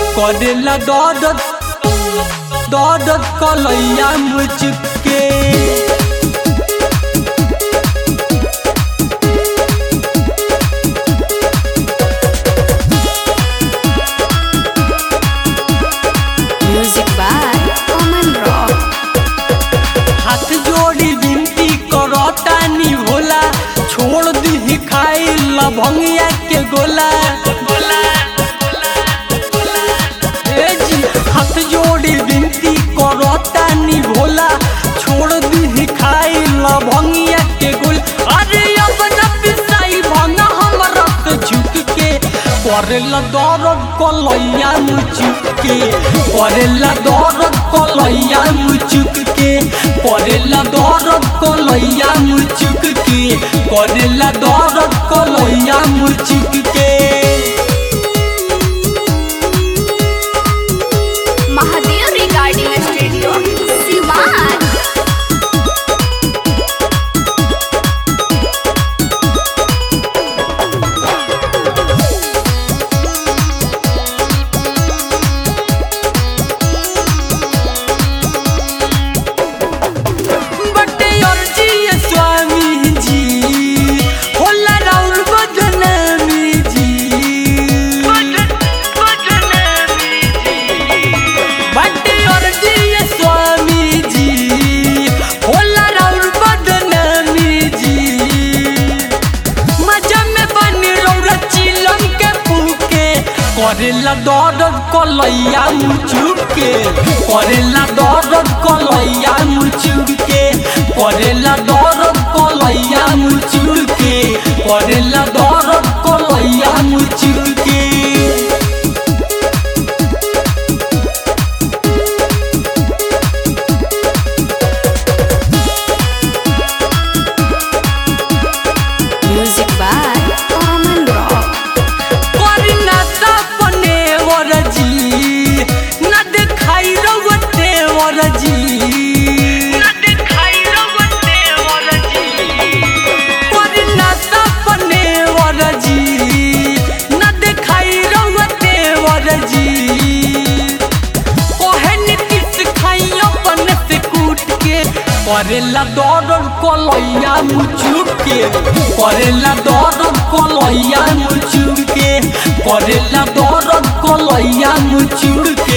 करेला दर्द दर्द कलैया मुझके Music by Oman Rock. हाथ जोड़ी विनती करतानी भोला छोड़ दी खाई लभंगिया के गोला ए जी हाथ जोड़ी विनती करतानी भोला छोड़ दी खाई लभंगिया के गोला अरे अब न पिसाई भंगा हमरा से झुक के करेला दर्द कलैया मुचुक के करेला दर्द कलैया मुचुक के करेला दर्द कलैया मुचुक के करेला दर्द कलैया मुचुक के Mahadev Recording Studio, Siwan. बटे अर्जी ये स्वामी जी होला राउर बदनामी जी बटे अर्जी ये स्वामी जी होला राउर बदनामी जी मजा में बन रौरा चिलम के पूके करेला दर्द कलैया मुचुके करेला दर्द कलैया मुचुके करेला दर्द कलैया मुचुके करेला दर्द कलैया मुचुके Music by Oman Rock. करिना सपने वरजी न देखाई रवते वरजी करिना सपने वरजी न देखाई रवते वरजी ओहे नीतीश खाई अपन से कूट के करेला दर्द कलैया मुचुक के करेला दर्द कलैया मुचुक के करेला दर्द कलैया मुचुक